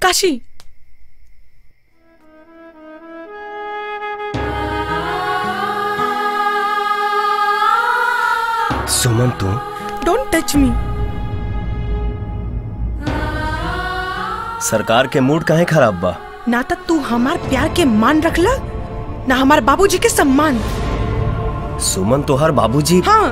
काशी सुमन तू don't touch me सरकार के मूड काहे खराब बा ना तो तू हमार प्यार के मान रखला ना हमार बाबूजी के सम्मान सुमन तोहर बाबूजी हाँ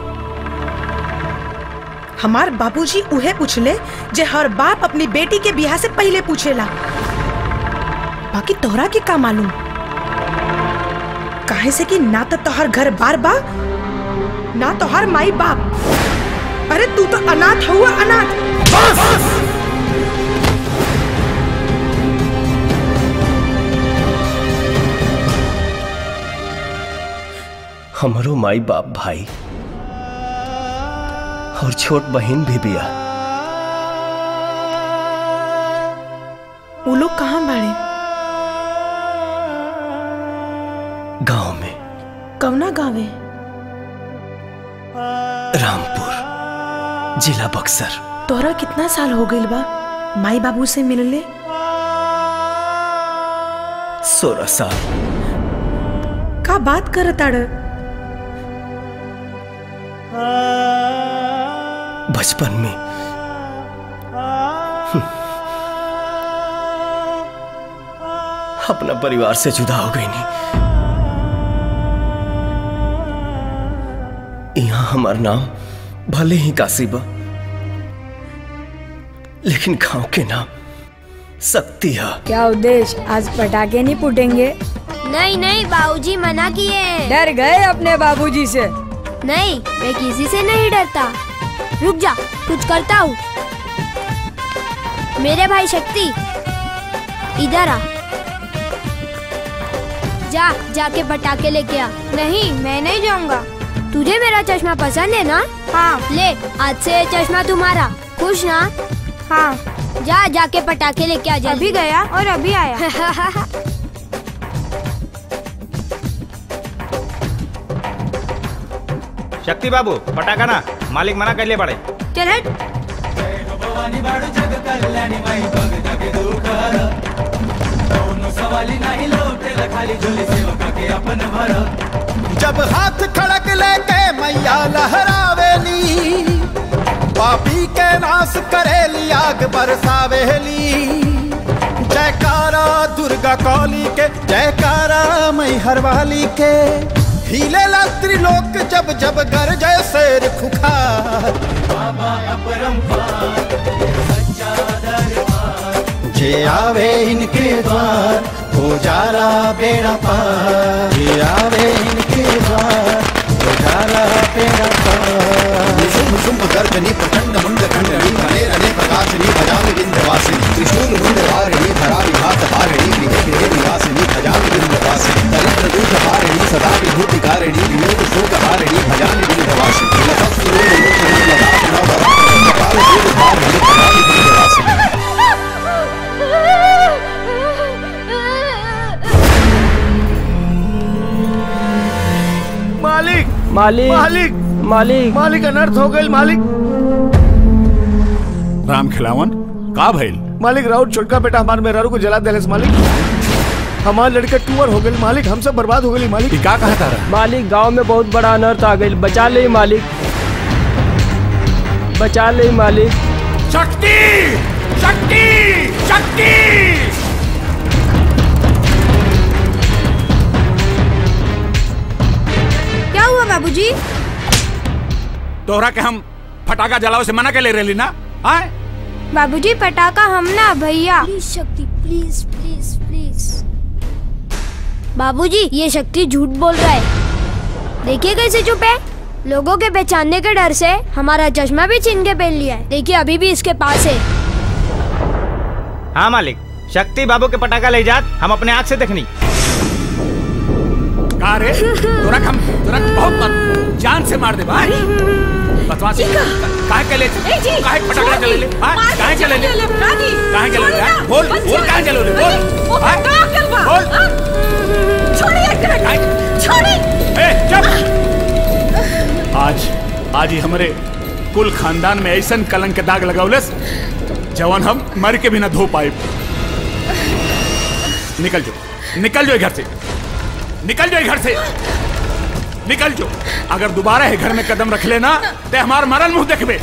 हमार बाबूजी उहे पूछले जे हर बाप अपनी बेटी के बियाह से पहले पूछेला बाकी तोहरा के का मालूम काहे से कि ना तो तोहर घर बार बा ना तोहर माई बाप अरे तू तो अनाथ हुआ अनाथ हमरो माई बाप भाई और छोट बहन भी बिया वो लोग कहाँ बाड़े गांव में कवना गावे रामपुर जिला बक्सर तोहरा कितना साल हो गइल बा माई बाबू से मिलले सोलह साल का बात करताड़ बचपन में अपना परिवार से जुदा हो गई नहीं यहाँ हमार नाम भले ही काशी बा लेकिन गांव के नाम शक्ति है क्या उद्देश्य आज पटाखे नहीं फूटेंगे नहीं नहीं बाबूजी मना किए हैं। डर गए अपने बाबूजी से नहीं मैं किसी से नहीं डरता रुक जा कुछ करता हूँ मेरे भाई शक्ति इधर आ जा जाके पटाखे लेके आ नहीं मैं नहीं जाऊंगा तुझे मेरा चश्मा पसंद है ना हाँ ले आज से ये चश्मा तुम्हारा खुश ना हाँ जा जाके पटाखे लेके आ जा अभी गया और अभी आया शक्ति बाबू पटाखा ना मालिक मना कर लिए बड़े चल हट जब हाथ खड़क लेके मैया लहरावेली पापी के नाश करेली आग बरसावेली जयकारा दुर्गा कौली के जयकारा मैहर वाली के हिले त्रिलोक जब जब गरजय शेर खुखार बाबा जे आवे इनके द्वार हो जाला बेड़ा पार जे आवे इनके द्वार हो जाला बेड़ा पार शुंभ शुंभ गर्जनी प्रचंड मुंड खंडनी रणे रणे प्रकाशनी भजामि विंध्यवासिनी त्रिशूल मुंड वारिणी धरा विघात हारिणी गृहे गृहे निवासिनी भजामि विंध्यवासिनी दरिद्र दूत हारिणी सदा विभूति कारिणी वियोग शोक हारिणी भजामि विंध्यवासिनी लतस्वरूप मुक्त ललाट नव कपाल शूल हारिणी भजामि विंध्यवासिनी मालिक मालिक मालिक मालिक मालिक अनर्थ हो गई मालिक राम खिलावन का भइल मालिक राउत छोटका बेटा हमारे मेहरारू को जला देले मालिक हमारे लड़के टूअर हो गए मालिक हम सब बर्बाद हो गए मालिक का कहा तारा मालिक गांव में बहुत बड़ा अनर्थ आ गई बचा ले मालिक बचा ले मालिक शक्ति शक्ति शक्ति क्या हुआ बाबूजी तोहरा के हम फटाका जलाओ से मना के ले रही ना आए बाबूजी पटाखा हम ना भैया please Shakti please please please बाबूजी ये शक्ति झूठ बोल रहा है देखिए कैसे चुप है लोगों के पहचानने के डर से हमारा चश्मा भी छीन के पहन लिया है देखिए अभी भी इसके पास है हाँ मालिक शक्ति बाबू के पटाखा ले जात हम अपने आँख से देखनी का रे तोरा हम तोरा के बहुत मार जान से मार दे भाई बदमाश काहे के ले काहे फटाका जले ले हां काहे जले ले काहे जले ले हाँ? बोल बोल काहे जले ले बोल हाँ? बोल छोड़िए ए चुप आज आज ही हमारे कुल खानदान में ऐसन कलंक के दाग लगावलस जवान हम मर के भी ना धो पाए निकल जाओ निकल जाओ घर से निकल जाओ घर से निकल जाओ अगर दोबारा है घर में कदम रख लेना तो हमार मरल मुंह देखबे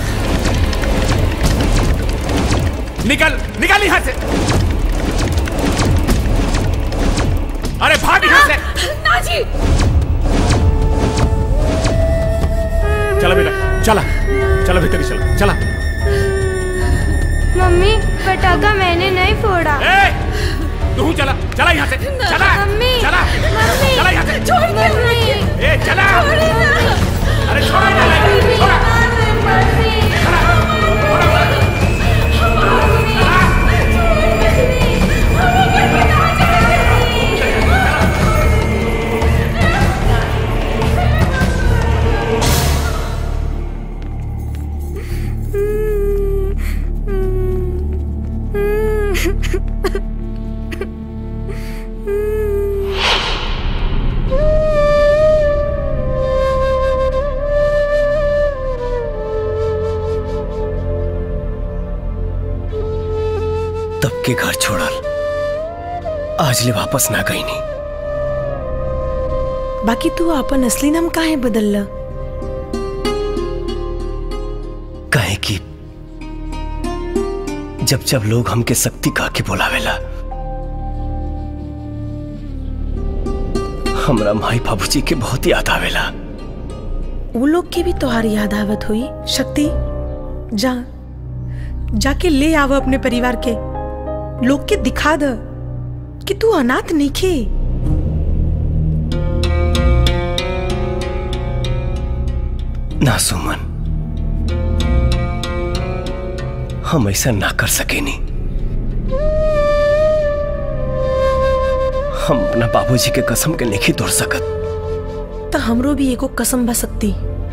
निकल निकल यहाँ से अरे भाग यहाँ से नाजी चला बेटा चला चला भीतर ही चला चला मम्मी पटाखा मैंने नहीं फोड़ा ए, तू चला चला यहाँ से चला मम्मी चला मम्मी चला यहाँ से छोड़ मम्मी ए चला अरे छोड़ा इन्हें, छोड़ा तब के घर छोड़ल आज ले वापस ना गई नहीं बाकी तू अपन असली नाम काहे बदलला कहे कि जब जब लोग हमके शक्ति कह के बोलावेला हमरा माई बाबूजी के बहुत याद आवेला वो लोग के भी तोहार याद आवत हुई शक्ति जा जाके ले आव अपने परिवार के लोग के दिखा द कि तू अनाथ नहीं खे ना सुमन हम ऐसा ना कर सके नहीं हम अपना बाबूजी के कसम के नहीं तोड़ सकत तो हमरो भी एगो कसम बा सकती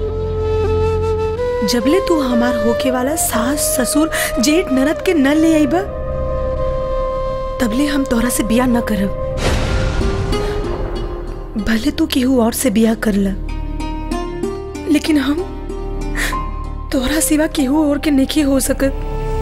जबले तू हमार होके वाला सास ससुर जेठ ननद के न ले आईबा तबले हम तोरा से बिया न करब भले तू केहू और से बिया कर ला लेकिन हम तोरा सिवा केहू और के नहीं हो सकत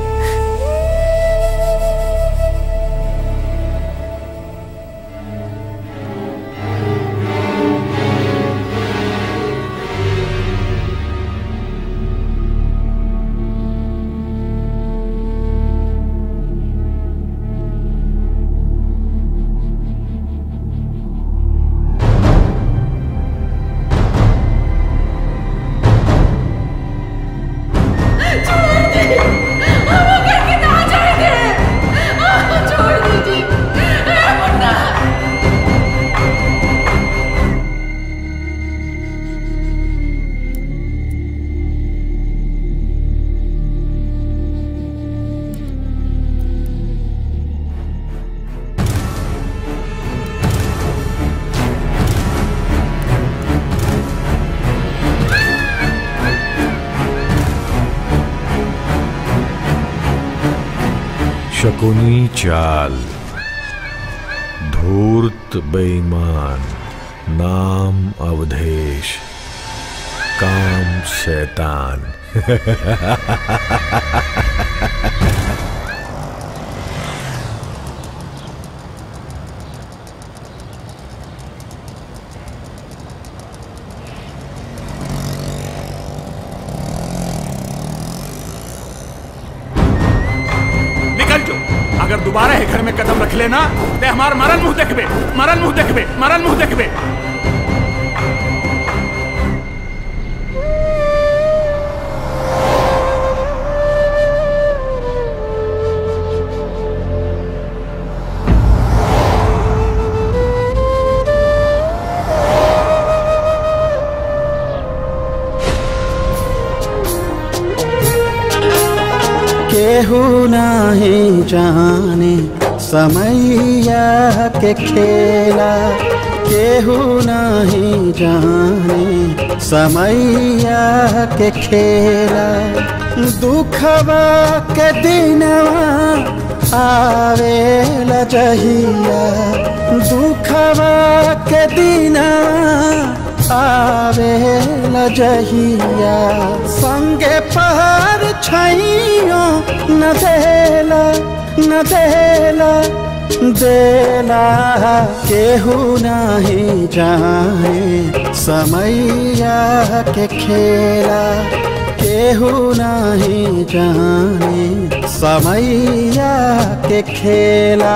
शकुनी चाल धूर्त बेईमान नाम अवधेश काम शैतान निकल जो अगर दोबारा है घर में कदम रख लेना तो हमार मरल मुंह देखबे मरल मुंह देखबे मरल मुंह देखबे केहू नाही जाने समैया के खेला केहू नहीं जाने समैया के खेला दुखवा के दिनवा आवे लजहिया दुखवा के दिनवा आवे लजहिया संगे पहाड़ छैयो न देला न देला देला केहू नहीं जाने समैया के खेला केहू नहीं जाने समैया के खेला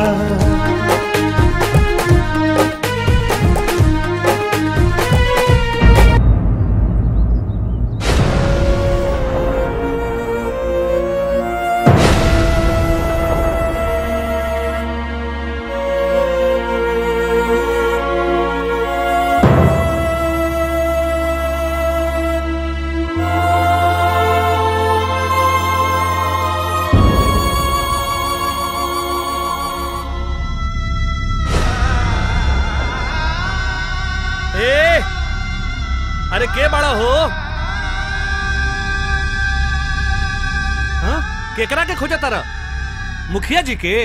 ए अरे के बड़ा हो हाँ? केकरा के खोजा तारा मुखिया जी के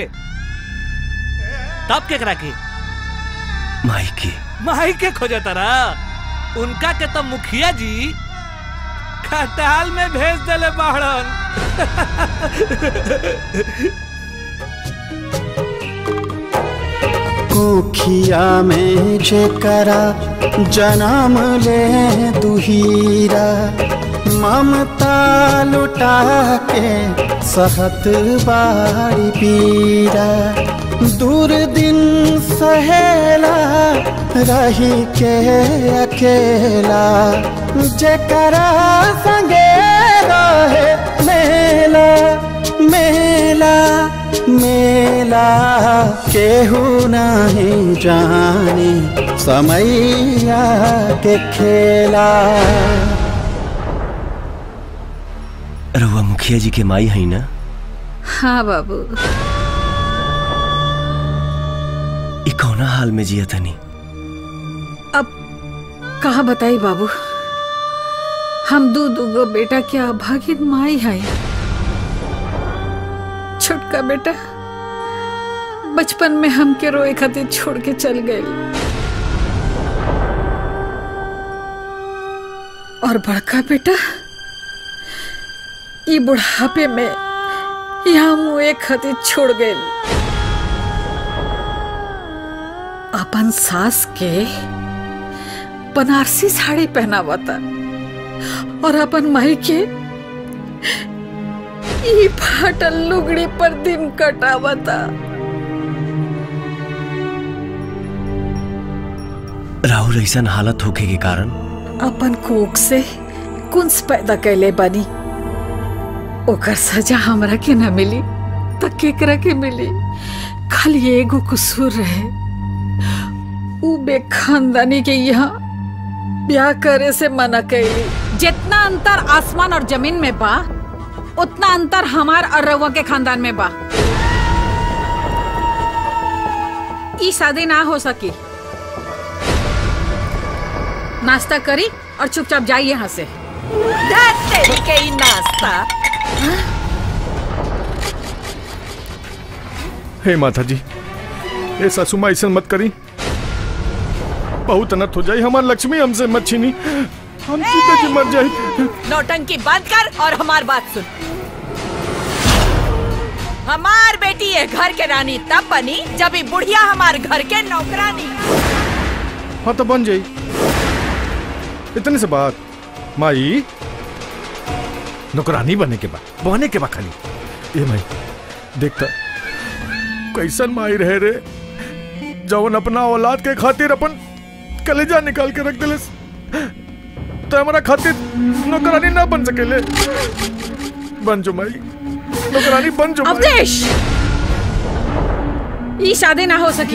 तब केकरा के माई के माई के खोजा तारा उनका के तो मुखिया जी खटाल में भेज देले बाहरन कोखिया में जेकरा जन्म ले दुहीरा ममता लुटा के सहत बारी पीरा दूर दिन सहेला रही के अकेला जेकरा संगे रहे मेला मेला मेला केहू नहीं जाने समैया के खेला रहुआ मुखिया जी के माई है ना हाँ बाबू ई कौना हाल में जिया तनी अब कहा बताई बाबू हम दू दूगो बेटा के अभागिन माई है छोटका बेटा बचपन में हमके रोए खातिर छोड़ के चल गए और बड़का बेटा ये बुढ़ापे में यहाँ मुए खातिर छोड़ गए अपन सास के बनारसी साड़ी पहनावता और अपन माई के ई फाटल लुगड़ी पर दिन कटावता राहुल ऐसा हालत होके के कारण अपन कोख से कुंस पैदा कैले बनी ओकर सजा हमरा के न मिली त केकरा के मिली खाली एगो कसूर रहे उ बेखानदानी के यहाँ ब्याह करे से मना कैली जितना अंतर आसमान और जमीन में बा उतना अंतर हमार और रउआ के खानदान में बा ई शादी ना हो सकी नाश्ता करी और चुपचाप जाइए यहाँ से तेरी के ही नाश्ता हे माता जी ए सासू माँ ऐसा मत करी बहुत अनर्थ हो जाए हमार लक्ष्मी हमसे मत छीनी हम सीता जी मर जाए नौटंकी बंद कर और हमार बात सुन हमार बेटी है घर के रानी तब बनी जब ये बुढ़िया हमार घर के नौकरानी हाँ तो बन जाई इतने से बात माई नौकरानी बने के बाद बने के बाद खाली ये माई देखता कैसन माई रहे रे जवन अपना औलाद के खातिर अपन कलेजा निकाल के रख दिले तो हमारा खातिर नौकरानी ना बन सकेले बन जो माई नौकरानी बन जो माई अवधेश ई शादी ना हो सकी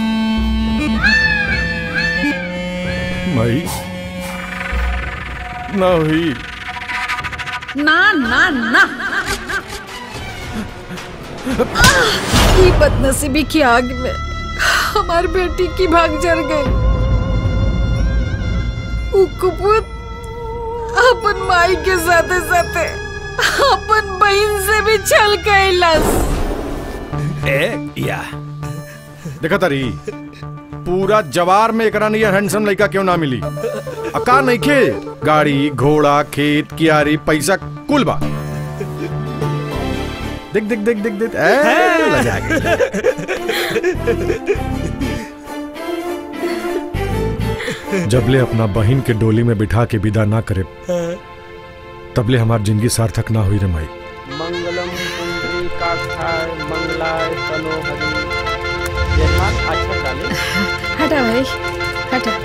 माई ना हुई ना ना ना ये बदनसीबी की आग में हमार बेटी की भाग जर गई उ कुपुत अपन माई के साथे साथे अपन बहन से भी छल कैलस ए या देखा तारी पूरा जवार में एकरा नियर हैंडसम लड़का क्यों ना मिली अका नहीं खे गाड़ी घोड़ा खेत कियारी पैसा कुल बा देख देख देख देख देख ए, लजा गई जबले अपना बहन के डोली में बिठा के विदा ना करे तबले हमार जिंदगी सार्थक ना हुई रे माई मंगलम कुंडली काक्षाय मंगलाय तनो हरि ये हाथ अच्छा डाले हटा भाई हटा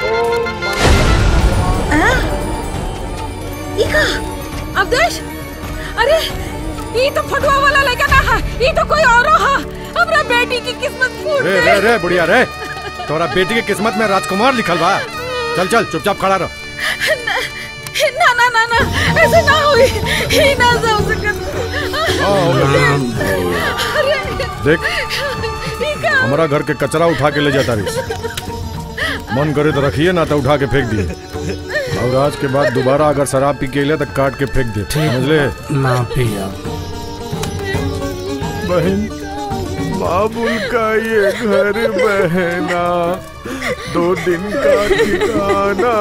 इका अवदेश अरे ये तो फटुआ वाला लड़का ना है ये तो कोई और है हमरा बेटी की किस्मत फूट रे रे रे बुढ़िया रे तोरा बेटी के किस्मत में राजकुमार लिखल बा चल चल चुपचाप खड़ा रह ना ना ना ना ऐसे ना हुई ही ना हो सकत अरे देख इका हमारा घर के कचरा उठा के ले जाता रही मन करे तो रखिए ना तो उठा के फेंक दिए और आज के बाद दोबारा अगर शराब पी के ले तो काट के फेंक दे समझ ले ना पिया बहन बाबुल का ये घर बहना दो दिन का ठिकाना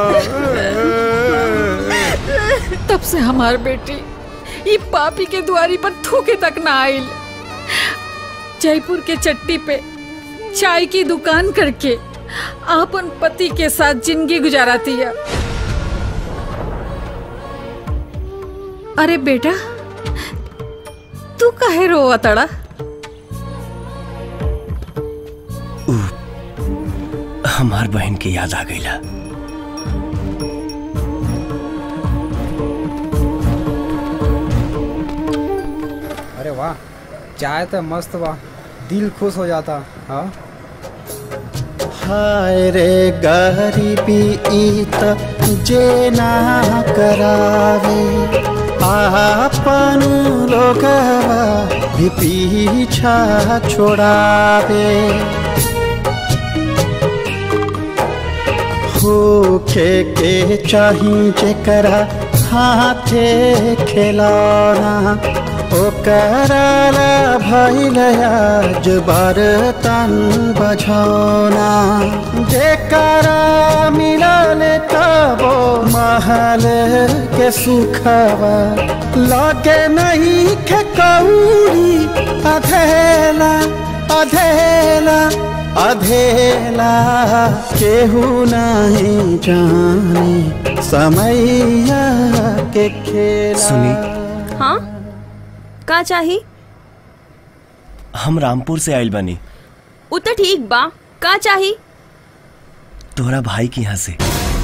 तब से हमार बेटी ये पापी के द्वारी पर थूके तक ना आइल जयपुर के चट्टी पे चाय की दुकान करके अपन पति के साथ जिंदगी गुजाराती है अरे बेटा तू काहे रोवा तड़ा हमार बहन की याद आ गई अरे वाह चाय तो मस्त वाह दिल खुश हो जाता हाँ हाय रे गरीबी इत जे ना करावे आपन लोगवा भी पीछा छोड़ावे होखे के चाही जेकरा हाथे खिलौना ओकरा ला भइल आज बर्तन बझौना जेकरा मिलल तबो महल के सुखवा लगे नहीं के कौड़ी अधेला अधेला अधेला केहू नहीं जाने समैया के खेला सुनी हाँ का चाही हम रामपुर से आइल बनी उ तो ठीक बा का चाही तोहरा भाई के यहाँ से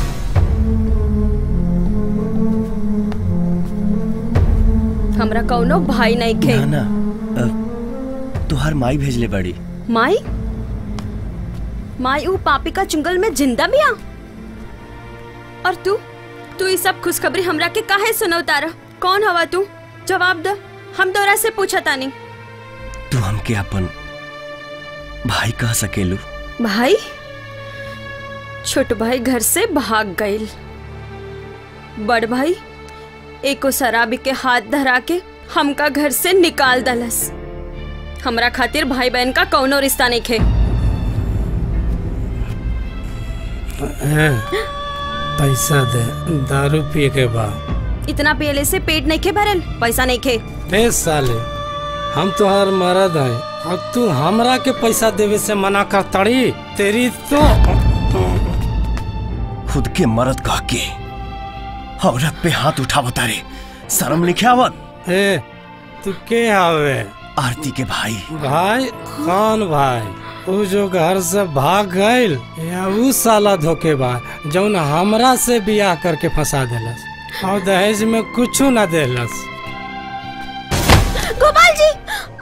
हमरा कौनो भाई नहीं खे ना अ, तोहार माई भेजले बड़ी माई माई ऊ पापी का चुंगल में जिंदा भी आ और तू तू ये सब खुशखबरी हमरा के काहे सुनवता रह कौन हवा तू जवाब द हम तोरा से पूछा तानी तू हमके अपन भाई कह सकेलू भाई छोट भाई घर से भाग गईल बड़ भाई एको शराबी के हाथ धरा के हमका घर से निकाल दलस हमरा खातिर भाई बहन का कौनो रिश्ता नहीं खे ए, पैसा दे दारू पिए के बाद इतना पियले से पेट नहीं खे भरल पैसा नहीं खे ए साले हम तुहार मरद हैं और तू हमरा के पैसा देवे से मना कर तड़ी तेरी तो खुद के मरद कह के औरत पे हाथ उठावता रे शर्म लिखे आवत ए तू के आवे आरती के भाई भाई कौन भाई वो जो घर से भाग गईल या ऊ साला धोखेबाज जौन हमरा से बियाह करके फंसा देलस और दहेज में कुछ ना देलस गोपाल जी